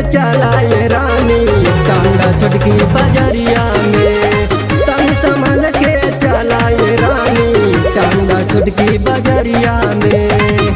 चलाए रानी टांगा छोटकी बजरिया में तन संभल के चलाए रानी टांगा छोटकी बजरिया में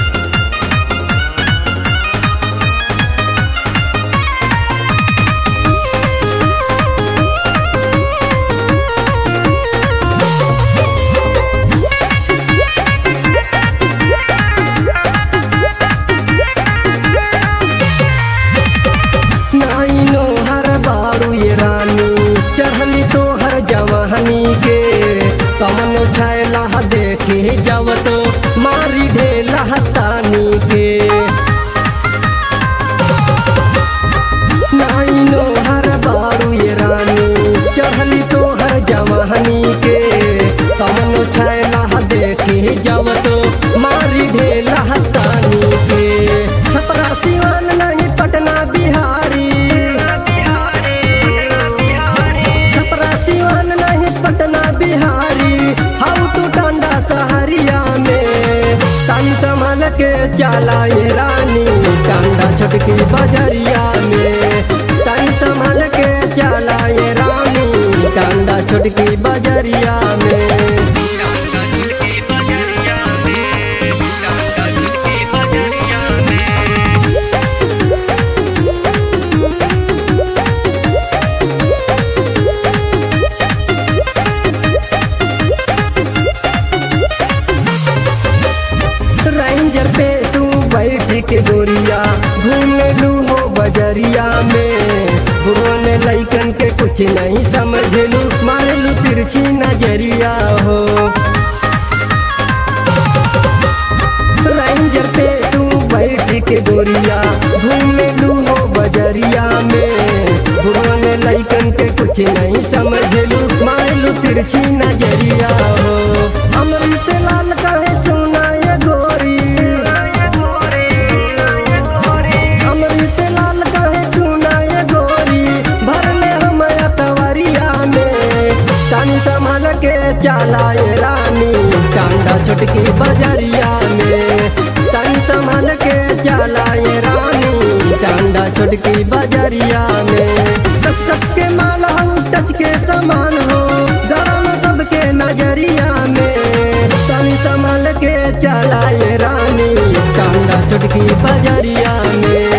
नाइनो हर बारू ये रानी चढ़ली तो हर जवानी के कमन छैला देखे जब तो मारी ढेला तानी के नाइनो हर बारू ये रानी चढ़ली तो हर जवानी के कमन छैला देखे जब तो मारी ढेला तानी के छपरा सिवान नहीं पटना बिहारी छपरा सिवान नहीं पटना बिहारी हाउ तू टांडा सहरिया में तानी संभाल के चला ये रानी टांडा छोटकी बजरिया में तानी संभाल के चला ये रानी टांडा छोटकी बजरिया में रेंजर पे तू बैठ के गोरिया घूम लू हो बजरिया में बुढ़वन लैकन के कुछ नहीं समझ लू मार लू तिरछी नजरिया हो रेंजर पे तू बैठ के गोरिया घूम लू हो बजरिया में बुढ़वन लैकन के कुछ नहीं समझ लू मार लू तिरछी नजरिया हो अमृत लाल कहे सुना ये गोरी अमृत लाल कहे सुना ये गोरी भरले हम तवरिया में तानी संभाल के चला ये रानी टांडा छोटकी बजरिया में तानी संभाल के चला ये रानी टांडा छोटकी बजरिया में कच कच के माल हो टच के समान हो जरा न सबके नजरिया में तानी संभाल के चला ये रानी टांडा छोटकी बजरिया में